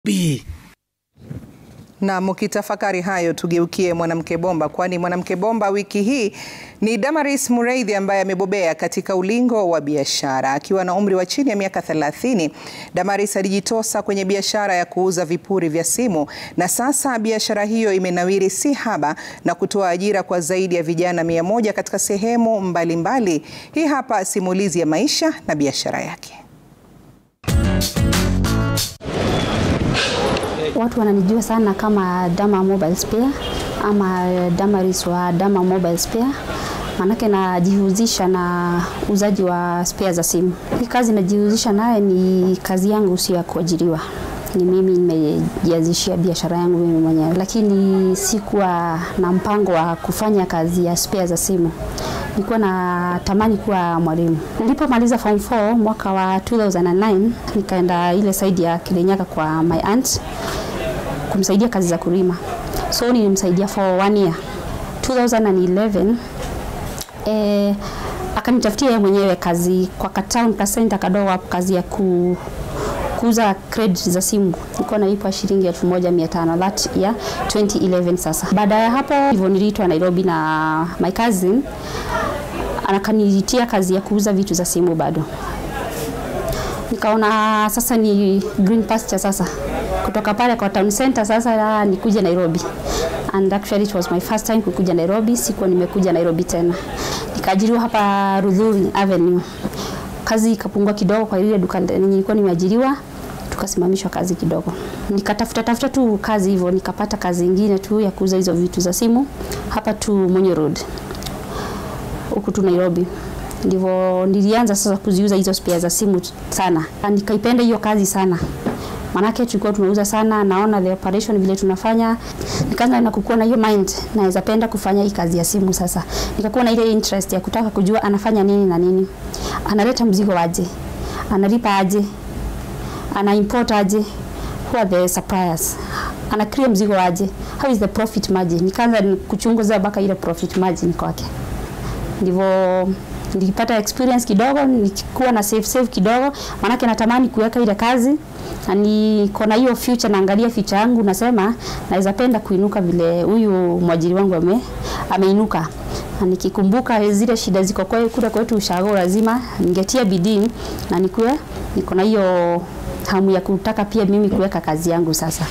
B. Na mukitafakari hayo, tugeukie mwanamke bomba, kwani mwanamke bomba wiki hii ni Damaris Mureithi ambaye amebobea katika ulingo wa biashara. Akiwa na umri wa chini ya miaka 30, Damaris alijitosa kwenye biashara ya kuuza vipuri vya simu na sasa biashara hiyo imenawiri si haba na kutoa ajira kwa zaidi ya vijana mia moja katika sehemu mbalimbali mbali. Hii hapa simulizi ya maisha na biashara yake. Watu wananijua sana kama Dama Mobile Spare ama Damaris wa Dama Mobile Spare, manake najihusisha na uzaji wa spare za simu. Hii kazi najihusisha naye ni kazi yangu, sio ya kuajiriwa. Ni mimi nimejianzishia biashara yangu mimi mwenyewe, lakini sikuwa na mpango wa kufanya kazi ya spare za simu. Nilikuwa na tamani kuwa mwalimu. Nilipomaliza form 4 mwaka wa 2009 nikaenda ile saidi ya Kirinyaga kwa my aunt kumsaidia kazi za kulima, so nilimsaidia for one year 2011 eh, akanitafutia yeye mwenyewe kazi kwa katown ka center kadogo hapo, kazi ya ku kuuza credit za simu nilikuwa nalipwa shilingi elfu moja mia tano that ya 2011. Sasa baada ya hapo hivyo niliitwa Nairobi na my cousin anakanitia kazi ya kuuza vitu za simu bado nikaona sasa ni green pasture sasa kutoka pale kwa town center sasa nikuje Nairobi and actually it was my first time kukuja Nairobi sikuwa nimekuja Nairobi tena nikaajiriwa hapa Rudhuri Avenue kazi ikapungua kidogo kwa ile duka nilikuwa nimeajiriwa tukasimamishwa kazi kidogo nikatafuta tafuta tu kazi hivyo nikapata kazi ingine tu ya kuuza hizo vitu za simu hapa tu Monyo Road huku tu Nairobi ndivyo nilianza sasa kuziuza hizo spare za simu sana. Nikaipenda hiyo kazi sana, manake tulikuwa tunauza sana, naona the operation vile tunafanya, nikaanza na kukua na hiyo mind, naweza penda kufanya hii kazi ya simu. Sasa nikakuwa na ile interest ya kutaka kujua anafanya nini na nini, analeta mzigo aje, analipa aje, ana import aje, who are the suppliers, ana clear mzigo aje, how is the profit margin. Nikaanza kuchunguza mpaka ile profit margin kwake, ndivyo nilipata experience kidogo, nilikuwa na save save kidogo, maanake natamani kuweka ile kazi na niko na hiyo future, naangalia future yangu, nasema naweza penda kuinuka vile huyu mwajiri wangu ame, ameinuka na nikikumbuka zile shida ziko kwe, kule kwetu ushago, lazima ningetia bidii na nikuwe niko na hiyo hamu ya kutaka pia mimi kuweka kazi yangu sasa.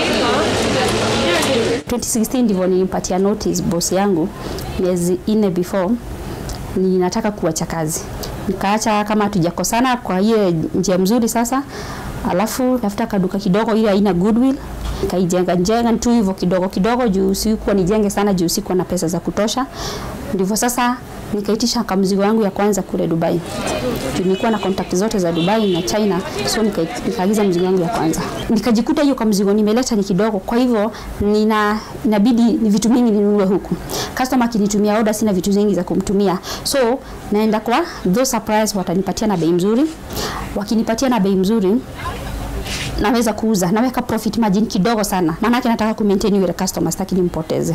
2016 ndivyo nilimpatia notice boss yangu miezi nne before ninataka kuacha kazi. Nikaacha kama hatujakosana kwa hiyo njia mzuri sasa, alafu tafuta kaduka kidogo ile haina goodwill kaijenga jenga tu hivyo kidogo kidogo, juu sikuwa nijenge sana, juu sikuwa na pesa za kutosha. Ndivyo sasa nikaitisha kamzigo yangu ya kwanza kule Dubai. Nilikuwa na contact zote za Dubai na China, so nikaagiza mzigo wangu ya kwanza. Nikajikuta hiyo kamzigo nimeleta ni kidogo, kwa hivyo nina inabidi ni vitu mingi ninunue huku. Customer akinitumia order, sina vitu vingi za kumtumia, so naenda kwa those suppliers, watanipatia na bei mzuri. Wakinipatia na bei mzuri naweza kuuza, naweka profit margin kidogo sana, maanake nataka ku maintain yule customer, sitaki nimpoteze.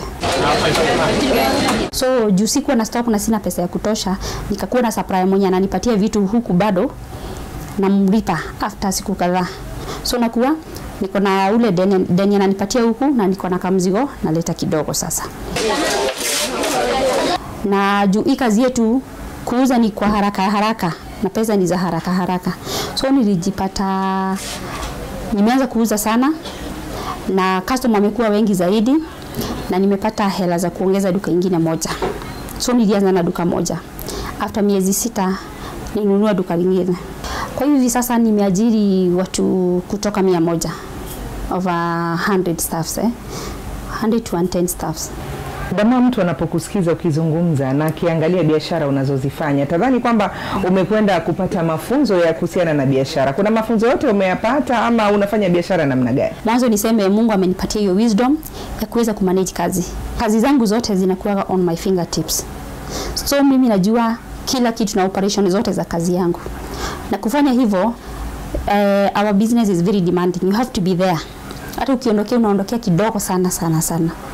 So juu sikuwa na stock na sina pesa ya kutosha, nikakuwa na supplier mwenye ananipatia vitu huku bado namlipa after siku kadhaa, so nakuwa niko na ule deni ananipatia huku na niko na kamzigo naleta kidogo sasa. Na juu hii kazi yetu kuuza ni kwa haraka haraka na pesa ni za haraka haraka, so nilijipata nimeanza kuuza sana na customer wamekuwa wengi zaidi, na nimepata hela za kuongeza duka ingine moja. So nilianza na duka moja, after miezi sita ninunua duka lingine. Kwa hivi sasa nimeajiri watu kutoka mia moja over 100 staffs, eh? 100 to 110 staffs. Dama, mtu anapokusikiza ukizungumza na akiangalia biashara unazozifanya tadhani kwamba umekwenda kupata mafunzo ya kuhusiana na biashara. Kuna mafunzo yote umeyapata ama unafanya biashara namna gani? Mwanzo niseme Mungu amenipatia hiyo wisdom ya kuweza kumanage kazi. Kazi zangu zote zinakuwa on my fingertips, so mimi najua kila kitu na operation zote za kazi yangu, na kufanya hivyo uh, our business is very demanding, you have to be there. Hata ukiondokea unaondokea kidogo sana sana sana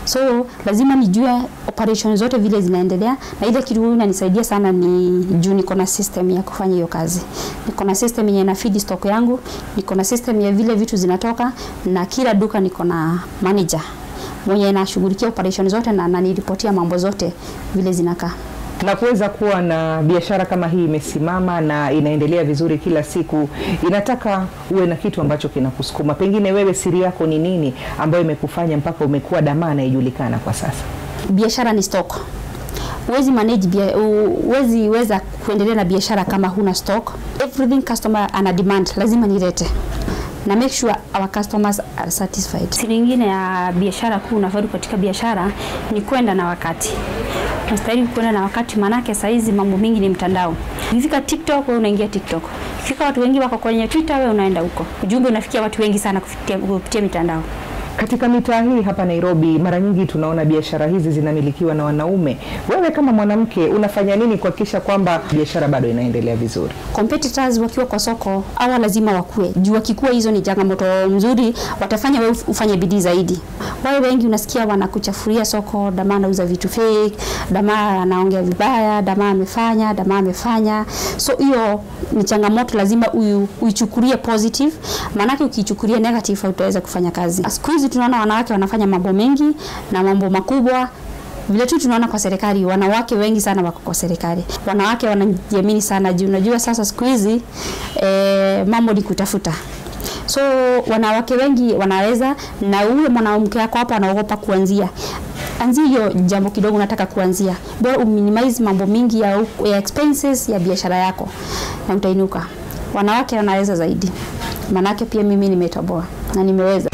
so lazima nijue operation zote vile zinaendelea, na ile kitu inanisaidia sana ni juu niko na system ya kufanya hiyo kazi. Niko na system yenye ina feed stock yangu, niko na system ya vile vitu zinatoka, na kila duka niko na manager mwenye anashughulikia operation zote na ananiripotia mambo zote vile zinakaa na kuweza kuwa na biashara kama hii imesimama na inaendelea vizuri kila siku, inataka uwe na kitu ambacho kinakusukuma. Pengine wewe siri yako ni nini ambayo imekufanya mpaka umekuwa damaa inayojulikana kwa sasa? Biashara ni stock. Huwezi manage bia, huwezi weza kuendelea na biashara kama huna stock. Everything customer ana demand, lazima nilete na make sure our customers are satisfied. Siri nyingine ya biashara kuu unafaidi katika biashara ni kwenda na wakati. Unastahili kwenda na wakati, manake saa hizi mambo mingi ni mtandao. Ukifika TikTok wewe unaingia TikTok. Ukifika watu wengi wako kwenye Twitter wewe unaenda huko. Ujumbe unafikia watu wengi sana kupitia, kupitia mitandao. Katika mitaa hii hapa Nairobi, mara nyingi tunaona biashara hizi zinamilikiwa na wanaume. Wewe kama mwanamke unafanya nini kuhakikisha kwamba biashara bado inaendelea vizuri? Competitors wakiwa kwa soko hawa lazima wakue juu, wakikua hizo ni changamoto mzuri, watafanya wewe ufanye bidii zaidi. Wale wengi unasikia wanakuchafuria soko, damaa anauza vitu fake, damaa anaongea vibaya, damaa amefanya, damaa amefanya. So hiyo ni changamoto, lazima uichukulie positive, maanake ukichukulia negative hautaweza kufanya kazi. Siku hizi tunaona wanawake wanafanya mambo mengi na mambo makubwa vile tu tunaona kwa serikali, wanawake wengi sana wako kwa serikali. Wanawake wanajiamini sana juu unajua sasa siku hizi e, mambo ni kutafuta so wanawake wengi wanaweza, na huyo mwanamke wako hapo anaogopa kuanzia anzia hiyo jambo kidogo unataka kuanzia, bora uminimize mambo mingi ya, ya expenses ya biashara yako na utainuka. Wanawake wanaweza zaidi, manake pia mimi nimetoboa na nimeweza.